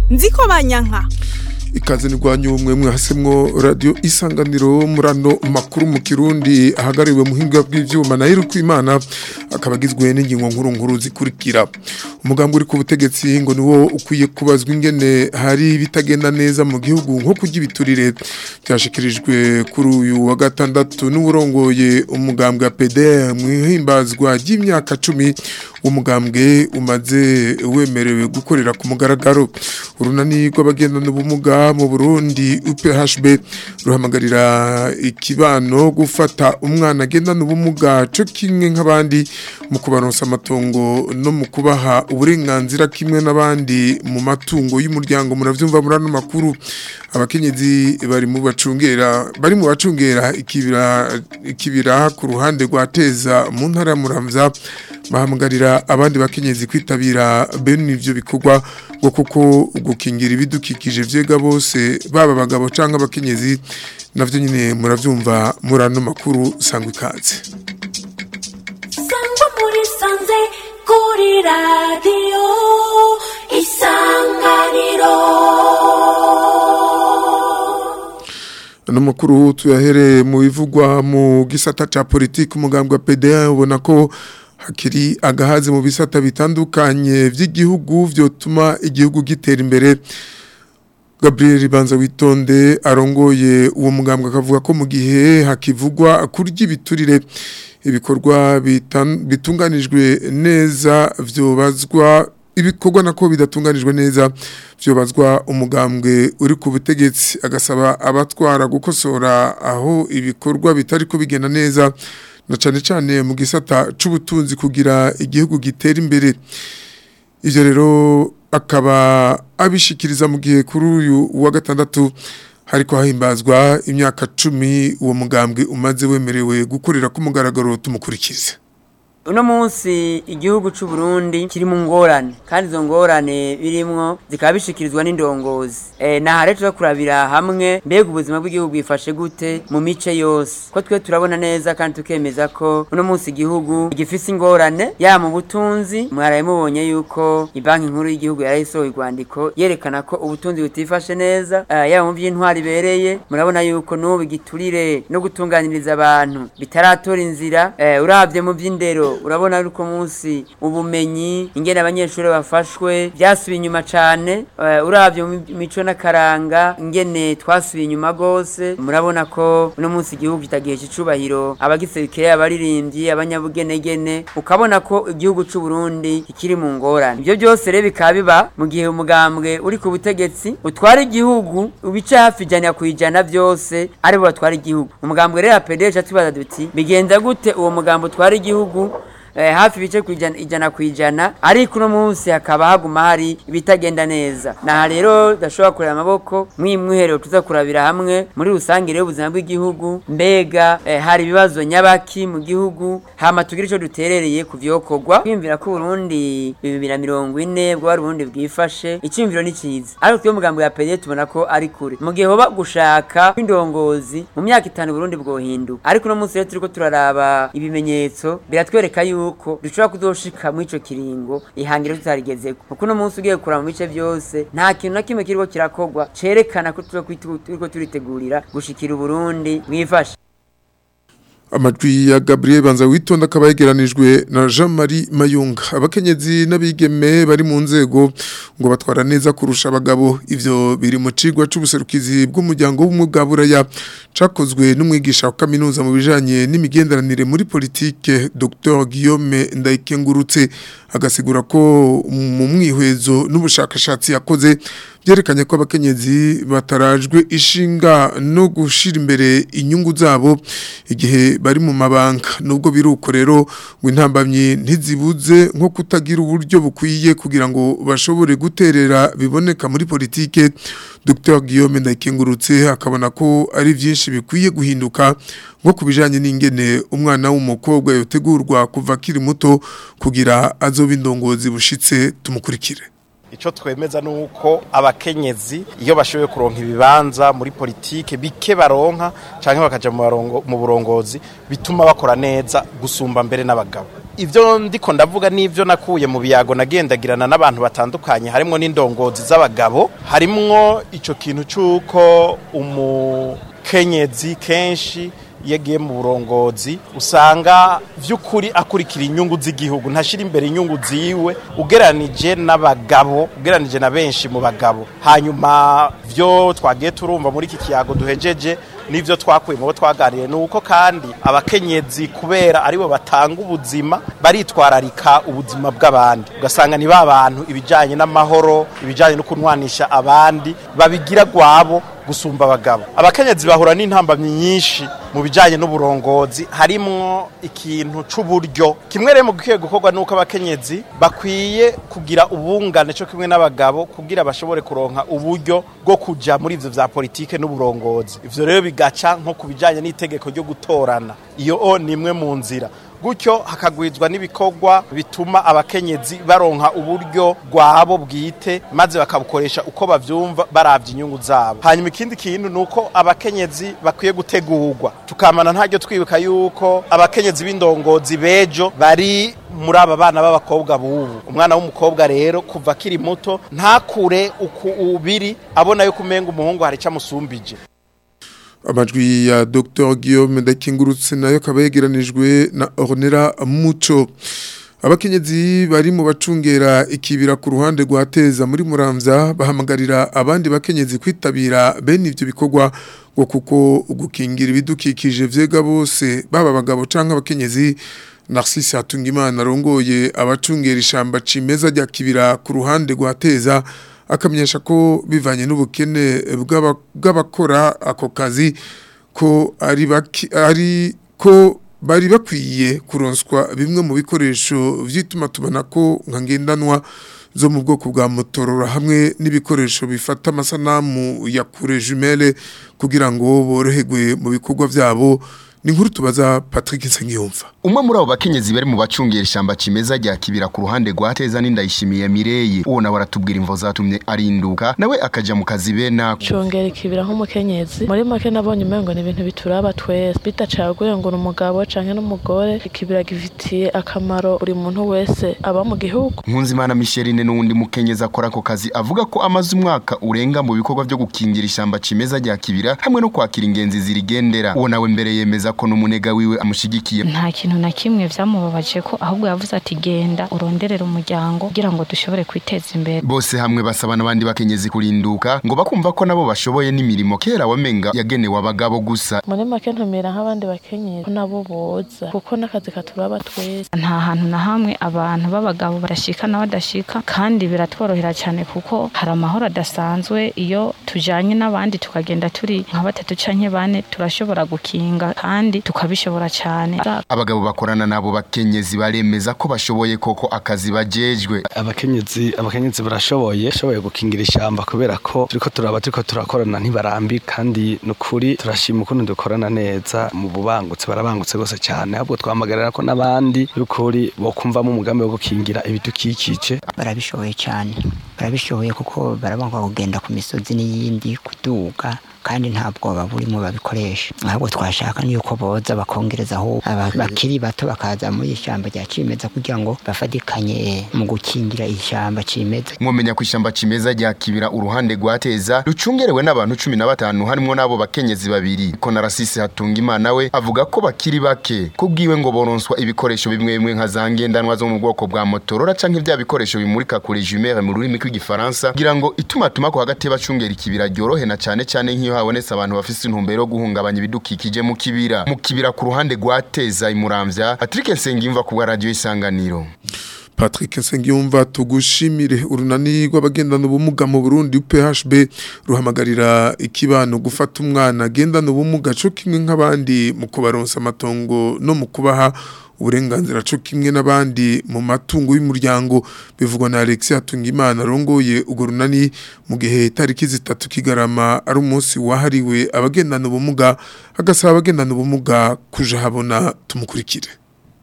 nziko banyanka ikaze nirwanya ubumwe mwahasemwo radio isanganiro murano makuru mu kirundi ahagariwe muhinga bw'ivyuma na Irukwimana akaba agizwe n'ingingo nkuru nkuru zikurikira umugambi uri ku butegetsi ngo niwo ukwiye kubazwa ingene hari bitagenda neza mu gihugu nko kurya ibiturire byashikirijwe kuri uyu wa gatandatu n'uburongoye umugambwe wa PDR mu ihimbazwa ry'imyaka 10 umugambwe umaze wemerewe gukorera ku mugaragaro urunani rw'abagendana ubumuga mu Burundi UPHB ruhamagarira ikibano gufata umwana agendana ubumuga cyo kimwe nk'abandi mu kubaronsa amatongo no mu kubaha uburenganzira kimwe n'abandi mu matungo y'umuryango muravyumva murano makuru abakenyezi bari mu bacungera bari mu bacungera ikibira ikibira ku ruhande rwa Teza mu ntara ya Muramvya bahamagarira abandi bakenyezi kwitabira bene ivyo bikorwa ngo kuko gukingira ibidukikije vyega bose baba abagabo canke abakenyezi navyo nyine muravyumva murano makuru sangwa ikaze sangwa muri sanze kuri radiyo isanganiro ano makuru tuyahere mu bivugwa mu gisata ca politiki umugambwe wa PDA ubona ko hakiri agahaze mu bisata bitandukanye vy'igihugu vyotuma igihugu gitera imbere Gabriel Banza witonde arongoye uwo mugambwe akavuga ko mu gihe hakivugwa kurya ibiturire ibikorwa bitunganijwe neza vyobazwa ibikorwa nako bidatunganijwe neza vyobazwa umugambwe uri ku butegetsi agasaba abatwara gukosora aho ibikorwa bitari ko bigenda neza na cane cane mu gisata c'ubutunzi kugira igihugu gitera imbere ivyo rero akaba abishikiriza mu gihe kuri uyu wa gatandatu hariko hahimbazwa imyaka cumi uwo mugambwe umaze wemerewe gukorera ku mugaragaro tumukurikize uno munsi igihugu c'u Burundi kiri mu ngorane kandi izo ngorane birimwo zikaba bishikirizwa n'indongozi eh na rero kurabira hamwe mbega ubuzima bw'igihugu bwifashe gute mu mice yose ko twe turabona neza kandi tukemeza ko uno munsi igihugu gifise ingorane ya mu butunzi mwaraye mubonye yuko ibanki nkuru y'igihugu yarayisohoye urwandiko yerekana ko ubutunzi butifashe neza uh, yaba mu by'intwari bereye murabona yuko n'ubu igiturire no gutunganiriza abantu bitaratora inzira uh, uravye mu by'indero urabona yuko munsi ubumenyi ingene abanyeshuri bafashwe byasubiye inyuma cyane uravye mu mico n'akaranga ingene twasubiye inyuma gose murabona ko uno munsi igihugu kitagihe cyicubahiro abagiserukire abaririmbyi abanyabugenegene ukabona ko igihugu c'u Burundi kikiri mu ngorane ibyo byose rero bikaba biba mu gihe umugambwe uri ku butegetsi utwara igihugu ubice hafi ijana ku ijana byose aribo batwara igihugu umugambwe rero apedeje tubaza duti bigenza gute uwo mugambo utwara igihugu hafi ibice ku ijana ku ijana ariko uno munsi hakaba haguma hari ibitagenda neza naha rero tudashobora kureba amaboko mwimwiherero tuza kurabira hamwe muri rusange rero ubuzima bw'igihugu mbega hari ibibazo nyabaki mu gihugu hama tugire icyo duterereye ku vyokorwa kwiyumvira ko Burundi bibiri na mirongo ine bwo Burundi bwifashe icyumviro ni cyiza ariko twe mugambo ya pede tubona ko ari kure mu gihe hoba gushaka kw'indongozi mu myaka itanu Burundi bwohinduka ariko uno munsi rero turiko turaraba ibimenyetso biratwereka yuko yuko dushobora kuzoshika mu ico kiringo ihangiro tutarigezeko kuko no munsi ugiye kura mu bice byose nta kintu na kimwe kiriko kirakogwa cerekana ko turiko turitegurira gushikira Burundi mwifashe amajwi ya Gabriel Banza witonda akaba yegeranijwe na Jean-Marie Mayunga abakenyezi n'abigeme bari mu nzego ngo batwara neza kurusha abagabo ivyo biri mu cigwa c'ubuserukizi bw'umuryango w'umugaburaya cakozwe n'umwigisha wa kaminuza mu bijanye n'imigenderanire muri politike Dr Guillaume Ndayikengurutse agasigura ko mu mwihwezo n'ubushakashatsi yakoze byerekanye ko abakenyezi batarajwe ishinga no gushira imbere inyungu zabo igihe bari mu mabanga nubwo biruko rero ngo intambamye ntizibuze nko kutagira uburyo bukwiye kugira ngo bashobore guterera biboneka muri politike Dr Guillaume Ndayikengurutse akabona ko ari byinshi bikwiye guhinduka nko kubijanye n'ingene umwana w'umukobwa yotegurwa kuva akiri muto kugira azoba indongozi bushitse tumukurikire icyo twemeza ni uko abakenyezi iyo bashoboye kuronka ibibanza muri politike bike baronka cyangwa bakajya mu burongozi bituma bakora neza gusumba mbere n'abagabo ivyo ndiko ndavuga n'ivyo nakuye mu biyago nagendagirana n'abantu batandukanye harimwo n'indongozi z'abagabo harimwo ico kintu c'uko umukenyezi kenshi yagiye mu burongozi usanga vy'ukuri akurikira inyungu z'igihugu ntashira imbere inyungu ziwe ugeranije n'abagabo ugeranije na benshi mu bagabo hanyuma vyo twagiye turumva muri iki kiyago duhejeje n'ivyo twakuye mu bo twaganiriye ni uko kandi abakenyezi kubera aribo batanga ubuzima baritwararika ubuzima bw'abandi ugasanga ni ba bantu ibijyanye n'amahoro ibijyanye no kunwanisha abandi babigira gwabo gusumba abagabo abakenyezi bahura n'intambamyi nyinshi mu bijyanye n'uburongozi harimwo ikintu c'uburyo kimwe rero mu gikwiye gukorwa nuko abakenyezi bakwiye kugira ubungane cyo kimwe n'abagabo kugira bashobore kuronka uburyo bwo kuja muri ivyo vya politike n'uburongozi ivyo rero bigaca nko ku bijyanye n'itegeko ryo gutorana iyo o ni imwe mu nzira gutyo hakagwizwa n'ibikorwa bituma abakenyezi baronka uburyo bwabo bwite maze bakabukoresha uko bavyumva baravye inyungu zabo hanyuma ikindi kintu ni uko abakenyezi bakwiye gutegurwa tukamana ntaryo twibuka yuko abakenyezi b'indongozi bejo bari muri aba bana b'abakobwa bubu umwana w'umukobwa rero kuva akiri muto ntakure uku ubiri abona yuko umenga umuhungu hari icyo amusumbije amajwi ya Dr Guillaume Ndakingurutse nayo akaba yegeranijwe na Ornera Muco abakenyezi bari mu bacungera ikibira ku ruhande rwa Teza muri Muramvya bahamagarira abandi bakenyezi kwitabira bene ivyo bikorwa ngo kuko gukingira ibidukikije vyega bose baba abagabo canke abakenyezi Narcisse Hatungimana arongoye abacungera ishamba cimeza rya kibira ku ruhande rwa Teza akamenyesha ko bivanye n'ubukene bw'abakora ako kazi ko ari ari ko bari bakwiye kuronswa bimwe mu bikoresho vyituma tubona ko nka ngendanwa zo mu bwoko bwa motorora hamwe n'ibikoresho bifata amasanamu ya kure jumelle kugira ngo boroherwe mu bikorwa vyabo ni nkuru tubaza Patrick Nsengiyumva umwe muri abo bakenyezi bari mu bacungera ishamba cimeza rya kibira ku ruhande rwa Teza n'indayishimiye Mireye uwo nawe aratubwira imvo zatumye arinduka nawe akaja mu kazi bena cungera ikibira nk'umukenyezi muri make nabonye umengo ni ibintu bituraba twese bitacaguye ngo umugabo canke n'umugore ikibira gifitiye akamaro buri muntu wese aba mu gihugu Nkunzimana Micheline n'uwundi mukenyezi akora ako kazi avuga ko amaze umwaka urenga mu bikorwa byo gukingira ishamba cimeza rya kibira hamwe no kwakira ingenzi zirigendera uwo nawe mbere yemeza ko n'umunega wiwe amushigikiye nta kintu na kimwe vyamubabaje ko ahubwo yavuze ati genda uronderere umuryango kugira ngo dushobore kwiteza imbere bose hamwe basaba n'abandi bakenyezi kurinduka ngo bakumva ko nabo bashoboye n'imirimo kera wamenga yagenewe abagabo gusa muri make ntumira nk'abandi bakenyezi ko nabo boza kuko n'akazi katuraba twese nta hantu na hamwe abantu b'abagabo barashika n'abadashika kandi biratworohera cyane kuko hari amahoro adasanzwe iyo tujanye n'abandi tukagenda turi nka batatu canke bane turashobora gukinga kandi tukabishobora cyane abagabo bakorana nabo bakenyezi baremeza ko bashoboye koko akazi bajejwe abakenyezi abakenyezi barashoboye shoboye gukingira ishamba kubera ko turiko turaba turiko turakorana ntibarambi kandi nukuri turashima ukuntu dukorana neza mu bubangutse barabangutse gose cyane ahubwo twamagarira ko n'abandi y'ukuri bokumvamo umugambi wo gukingira ibidukikije barabishoboye cyane barabishoboye kuko barabanga kugenda ku misozi n'iyindi kuduga kandi nta bwoba burimo babikoresha ahubwo twashaka yuko boza bakongereza aho bakiri bato bakaza muri ishyamba rya cimeza kugira ngo bafatikanye mu gukingira ishyamba cimeza mwomenya ko ishyamba cimeza rya kibira uruhande rwa teza rucungerewe n'abantu cumi na batanu harimo n'abo bakenyezi babiri ko na rasisi hatunga imana we avuga ko bakiri bake kubwiwe ngo boronswa ibikoresho bimwe bimwe nka za ngendanwa zo mu bwoko bwa motorora canke vya bikoresho bimurika kure jumere mu rurimi rw'igifaransa kugira ngo itumatuma ko hagati y'abacungera ikibira ryorohe na cane cane nk'iyo habonetse abantu bafise intumbero yo guhungabanya ibidukikije mu kibira mu kibira ku ruhande rwa teza imuramvya Patrick Nsengiyumva ku bwa radio isanganiro Patrick Nsengiyumva tugushimire urunani rw'abagendana ubumuga mu Burundi UPHB ruhamagarira ikibano gufata umwana agendana ubumuga cyo kimwe nk'abandi mu kubaronsa amatongo no mu kubaha uburenganzira cyo kimwe n'abandi mu matungo y'umuryango bivugwa na Alexis Hatungimana arongoye ugo runani mu gihe tariki zitatu kigarama ari umunsi wahariwe abagendana ubumuga agasaba abagendana ubumuga kuja habona tumukurikire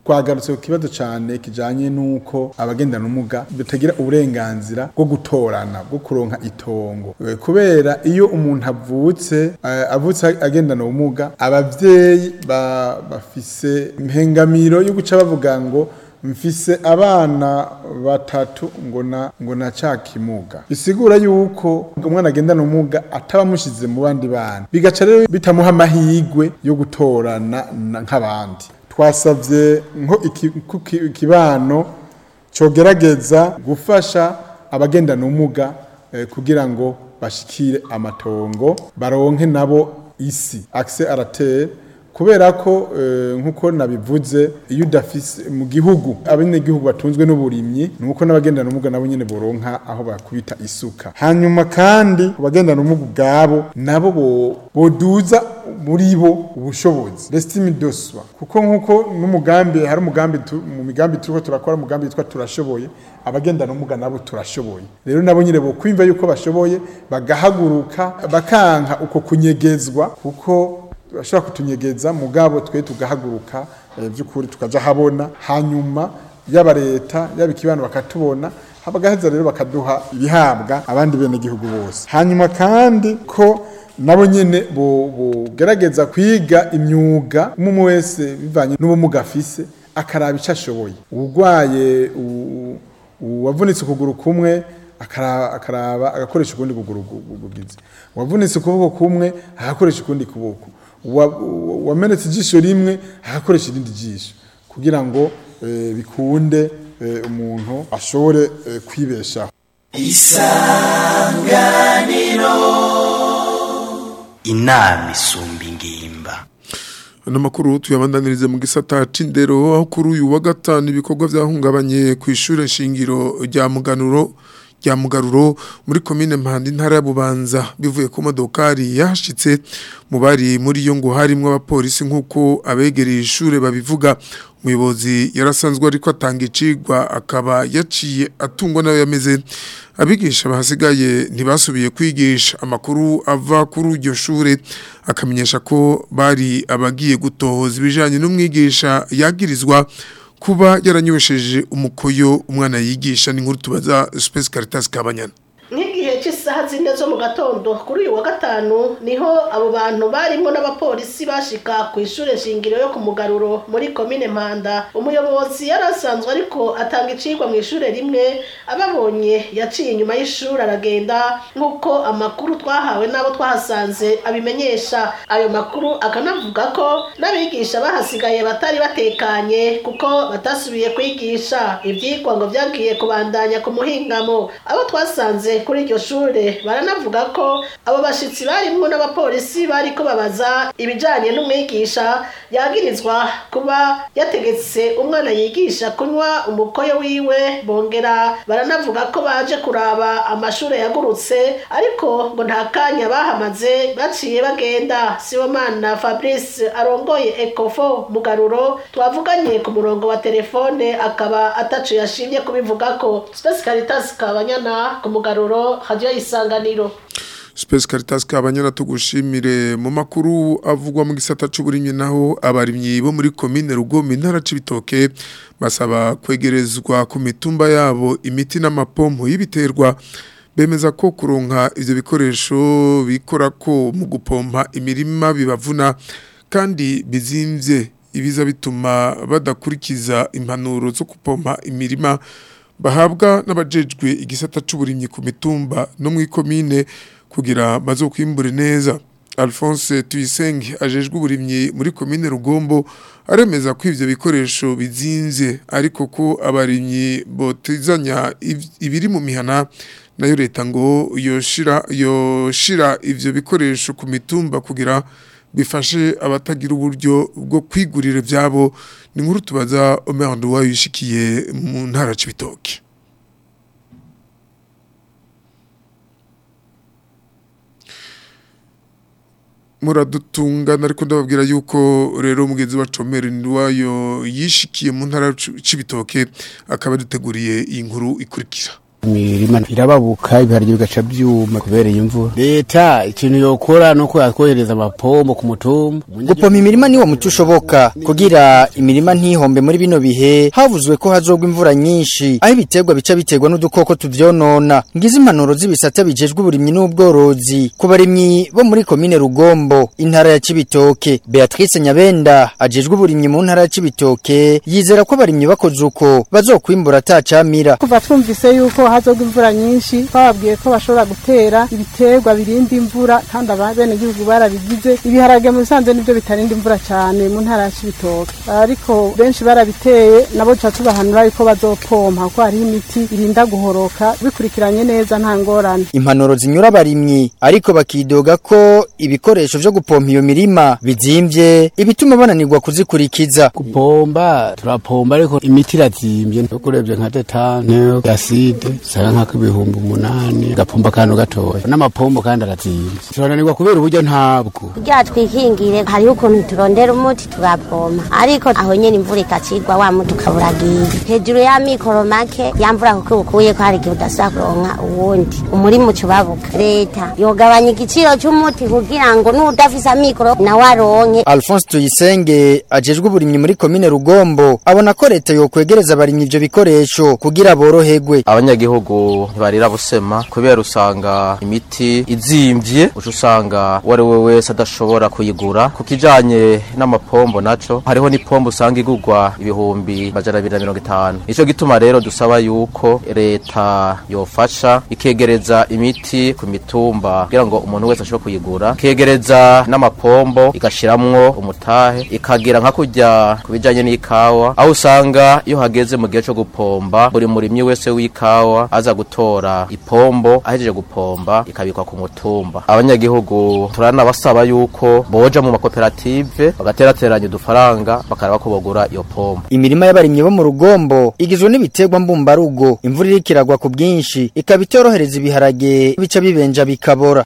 twagarutse ku kibazo cyane kijanye n'uko abagendana ubumuga batagira uburenganzira bwo gutorana bwo kuronka itongo Eh, kubera iyo umuntu avutse eh, avutse agendana ubumuga abavyeyi ba- bafise impengamiro yo guca bavuga ngo mfise abana batatu ngo na ngo na cakimuga bisigura yuko umwana agendana ubumuga ataba amushize mu bandi bana bigaca rero bitamuha amahigwe yo gutorana na- nk'abandi twasavye nko iki- ku ki- ikibano cogerageza gufasha abagendana ubumuga eh, kugira ngo bashikire amatongo baronke nabo isi accès à la terre kubera ko eh, nkuko nabivuze iyo udafise mu gihugu abenegihugu batunzwe n'uburimyi nuko n'abagendana ubumuga nabo nyene boronka aho bakubita isuka hanyuma kandi ku bagendana ubumuga ubwabo nabo bo- boduza muri bo ubushobozi l'estime de soi kuko nkuko n'umugambi hari umugambi tu- mu migambi turiko turakora umugambi witwa turashoboye abagendana ubumuga nabo turashoboye rero nabo nyine bo kwimva yuko bashoboye bagahaguruka bakanka uko kunyegezwa kuko bashobora kutunyegeza mugabo twe tugahaguruka eh, by'ukuri tukaja habona hanyuma yaba leta yaba ikibano bakatubona habagaheza rero bakaduha ibihabwa abandi bene gihugu bose hanyuma kandi ko nabo nyene bo- bogerageza kwiga imyuga umwe wese bivanye n'ubumuga afise akaraba icyo ashoboye urwaye u- u- uwavunitse ukuguru kumwe akara- akaraba agakoresha ukundi kuguru gu- gu- gugize uwavunitse ukuboko kumwe agakoresha ukundi kuboko Uwa- uwa- uwamenetse ijisho rimwe agakoresha irindi jisho kugira ngo eh, bikunde eh, umuntu ashobore eh, kwibeshaho inama isumba ingimba Ano makuru tuyabandanirize mu gisata c'indero aho kuri uyu wa gatanu ibikorwa vyahungabanye ku ishure shingiro rya Muganuro rya Mugaruro muri commune Mpanda intara ya Bubanza bivuye ku modokari yashitse mu bari muri yo ngo harimwo abapolisi nkuko abegereye ishure babivuga umuyobozi yarasanzwe ariko atanga icigwa akaba yaciye atungwa nayo yameze abigisha bahasigaye ntibasubiye kwigisha amakuru ava kuri iryo shure akamenyesha ko bari abagiye gutohoza ibijanye n'umwigisha yagirizwa kuba yaranywesheje umukoyo umwana yigisha n'inkuru tubaza Space Caritas Kabanyana nk'igihe cy'isaha zine zo mu gatondo kuri uyu wa gatanu niho abo bantu barimo n'abapolisi bashika ku ishure shingiro yo ku mugaruro muri komine mpanda umuyobozi yari asanzwe ariko atanga icigwa mu ishure rimwe ababonye yaciye inyuma y'ishuri aragenda nk'uko amakuru twahawe n'abo twahasanze abimenyesha ayo makuru akanavuga ko n'abigisha bahasigaye batari batekanye kuko batasubiye kwigisha ibyigwa ngo byagiye kubandanya ku muhingamo abo twasanze kuri iryo shure baranavuga ko abo bashitsi barimwo n'abapolisi bariko babaza ibijanye n'umwigisha yagirizwa kuba yategetse umwana yigisha kunywa umukoyo wiwe bongera baranavuga ko baje kuraba amashure yagurutse ariko ngo nta kanya bahamaze baciye bagenda sibomana fabrice arongoye ecofo mugaruro twavuganye ku murongo wa telefone akaba ataco yashimye kubivugako space caritas kabanyana ku mugaruro radio isanganiro Space Caritas kabanyana tugushimire mu makuru avugwa mu gisata c'uburimyi naho abarimyi bo muri commune Rugombe intara c'ibitoke basaba kwegerezwa ku mitumba yabo imiti n'amapompo y'ibiterwa bemeza ko kuronka ivyo bikoresho bikora ko mu gupompa imirima bibavuna kandi bizimvye ibiza bituma badakurikiza impanuro zo gupompa imirima bahabwa n'abajejwe igisata c'uburimyi ku mitumba no mu ikomine kugira bazokwimbure neza Alphonse Tuyisenge ajejwe uburimyi muri komine Rugombo aremeza ko ivyo bikoresho bizinze ariko ko abarimyi botizanya iv- ibiri mu mihana nayo leta ngo yoshira yoshira ivyo bikoresho ku mitumba kugira bifashe abatagira uburyo bwo kwigurira ivyabo ni nkuru tubaza Omer Nduwa yishikiye mu ntara c'ibitoke muradutungana ariko ndababwira yuko rero umugenzi wa Comere Nduwayo yishikiye mu ntara c'ibitoke akaba duteguriye iyi nkuru ikurikira imirima irababuka ibiharage bigaca byuma kubera imvura leta ikintu yokora nuko yatwohereza amapombo ku mutumba gupompa imirima niwo muti ushoboka kugira imirima ntihombe muri bino bihe havuzwe ko hazogwa imvura nyinshi aho ibiterwa bica biterwa n'udukoko tuvyonona ngize impanuro z'ibisata bijejwe uburimyi n'ubworozi ku barimyi bo muri komine rugombo intara ya cibitoke beatrice nyabenda ajejwe uburimyi mu ntara ya cibitoke yizera ko abarimyi bakoze uko bazokwimbura atacamira kuva twumvise yuko hazogwa imvura nyinshi twababwiye ko bashobora gutera ibiterwa birinda imvura kandi abene gihugu barabigize ibiharage mu bisanzwe nibyo bitarinda imvura cyane mu ntara ya cibitoke ariko benshi barabiteye nabo tuca tubahanura yuko bazopompa kuko hariho imiti irinda guhoroka bikurikiranye neza nta ngorane impanuro zinyura abarimyi ariko bakidoga ko ibikoresho vyo gupompa iyo mirima bizimvye ibituma bananirwa kuzikurikiza gupomba turapomba ariko imiti irazimvye yo kurebye nka detane acide sara nkako ibihumbi umunani gapomba akantu gatoya n'amapombo kandi arazimvye turananirwa kubera uburyo ntabwo kugira twikingire hariho ukuntu turondera umuti tugapompa ariko aho nyene imvura ikacigwa wa muti ukaburagiye hejuru ya mikoro make yamvura kuko ukuye ko hari igihe udasubira kuronka uwundi umurima ucubabuka leta yogabanya igiciro c'umuti kugira ngo n'udafise amikoro nawe aronke Alphonse Tuyisenge ajejwe uburimyi muri komine Rugombo abona ko leta yokwegereza abarimyi ivyo bikoresho kugira boroherwe abanyagihugu ntibarira busema kubera usanga imiti izimvye uca usanga uwo ari we wese adashobora kuyigura ku kijanye n'amapombo naco hariho n'ipombo usanga igurwa ibihumbi majana abiri na mirongo itanu nico gituma rero dusaba yuko leta yofasha ikegereza imiti ku mitumba kugira ngo umuntu wese ashobore kuyigura ikegereza n'amapombo igashiramwo umutahe ikagira nka kurya ku bijanye n'ikawa aho usanga iyo hageze mu gihe co gupomba buri murimyi wese w'ikawa aza gutora ipombo ahejeje gupomba ikabikwa ku mutumba abanyagihugu turanabasaba yuko boja mu makoperative bagaterateranya udufaranga bakaraba ko bogura iyo pombo imirima y'abarimyi bo mu rugombo igizwe n'ibiterwa mbumbarugo imvura iriko iragwa ku bwinshi ikaba itorohereza ibiharage bica bibenja bikabora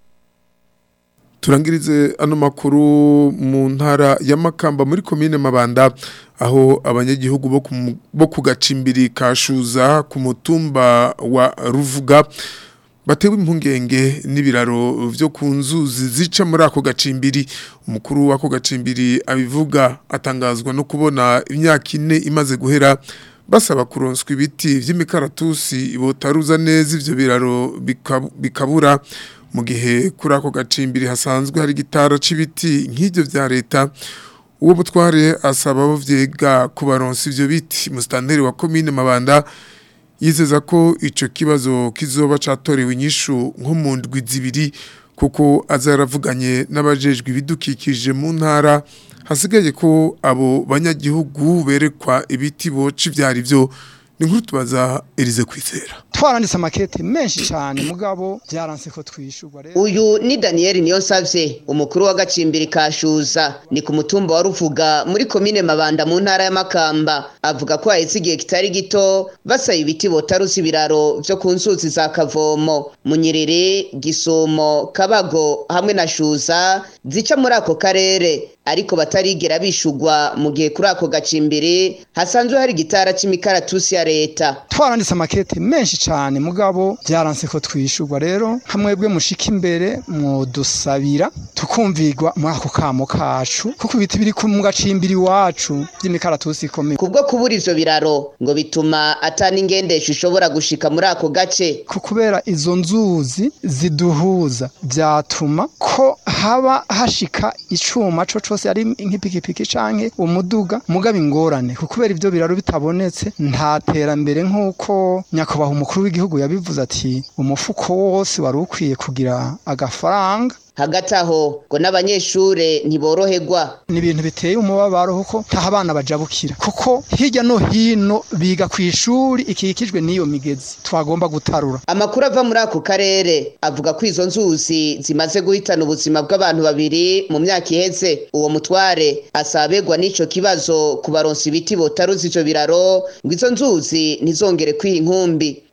turangirize ano makuru mu ntara ya Makamba muri komine Mabanda aho abanyagihugu bo ku- bo ku gacimbiri kashuza ku mutumba wa Ruvuga batewe impungenge n'ibiraro vyo ku nzuzi zica muri ako gacimbiri umukuru w'ako gacimbiri abivuga atangazwa no kubona imyaka ine imaze guhera basaba kuronswa ibiti vy'imikaratusi botaruza neza ivyo biraro bikab- bikabura mu gihe kuri ako gacimbiri hasanzwe hari gitara c'ibiti nk'ivyo vya leta uwo butware asaba abo vyega kubaronsa ivyo biti musitanteri wa komine Mabanda yizeza ko ico kibazo kizoba catorewe inyishu nko mu ndwi zibiri kuko azaravuganye n'abajejwe ibidukikije mu ntara hasigaye ko abo banyagihugu berekwa ibiti boca ivyari vyo ni nkuru tubaza Elize kwizera twaranditse amakete menshi cyane mugabo byaranse ko twishurwa rero uyu ni daniyeli niyonsavye umukuru w'agacimbiri kashuza ni ku mutumba wa ruvuga muri komine mabanda mu ntara ya makamba avuga ko haheze igihe kitari gito basaba ibiti botaruza ibiraro vyo ku nzuzi za kavomo munyerere gisumo kabago hamwe na shuza zica muri ako karere ariko batarigera bishugwa mu gihe kuri ako gacimbiri hasanzwe hari igitara c'imikaratusi ya leta twaranditse amakete menshi cyane mugabo byaranse ko twishurwa rero hamwebwe mushika imbere mudusabira tukumvirwa muri ako kamo kacu kuko ibiti biri ku mu gacimbiri iwacu by'imikaratusi ikomeye kubwo kubura ivyo biraro ngo bituma atana ingendesho ishobora gushika muri ako gace ku kubera izo nzuzi ziduhuza byatuma ko haba hashika icuma co cose ari nk'ipikipiki canke umuduga mugaba ingorane ku kubera ivyo biraro bitabonetse nta terambere nk'uko nyakubahwa umukuru w'igihugu yabivuze ati umufuko wose wari ukwiye kugira agafaranga hagati aho ngo n'abanyeshure ntiboroherwa ni ibintu biteye umubabaro kuko ntaho abana bajabukira kuko hirya no hino biga ku ishuri ikikijwe n'iyo migezi twagomba gutarura amakuru ava muri ako karere avuga ko izo nzuzi zimaze guhitana ubuzima bw'abantu babiri mu myaka iheze uwo mutware asaba abegwa n'ico kibazo kubaronsa ibiti botaruza ivyo biraro ngo izo nzuzi ntizongere kwiha inkumbi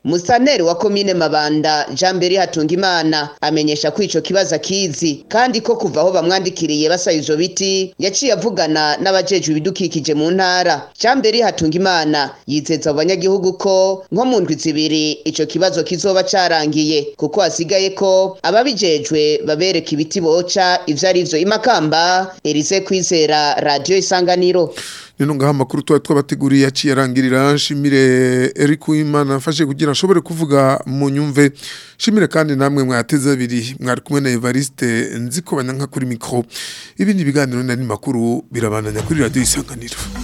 Musaneri wa komine Mabanda Jean Beri Hatungimana amenyesha ko ico kibazo akizi kandi ko kuva aho bamwandikiriye basaba ivyo biti yaciye avugana n'abajejwe ibidukikije mu ntara Jean Beri Hatungimana yizeza abo banyagihugu ko nko mu ndwi zibiri ico kibazo kizoba carangiye kuko hasigaye ko ababijejwe babereka ibiti boca ivyo ari vyo imakamba Elise Kwizera Radio Isanganiro nino ngaha amakuru tuba twabateguriye yaciye arangirira nshimire Eric Uwimana afashe kugira ashobore kuvuga mu nyumve nshimire kandi namwe mwateze abiri mwari kumwe na Evariste nziko banyanka kuri mikro ibindi biganiro nari makuru birabananya kuri radio isanganiro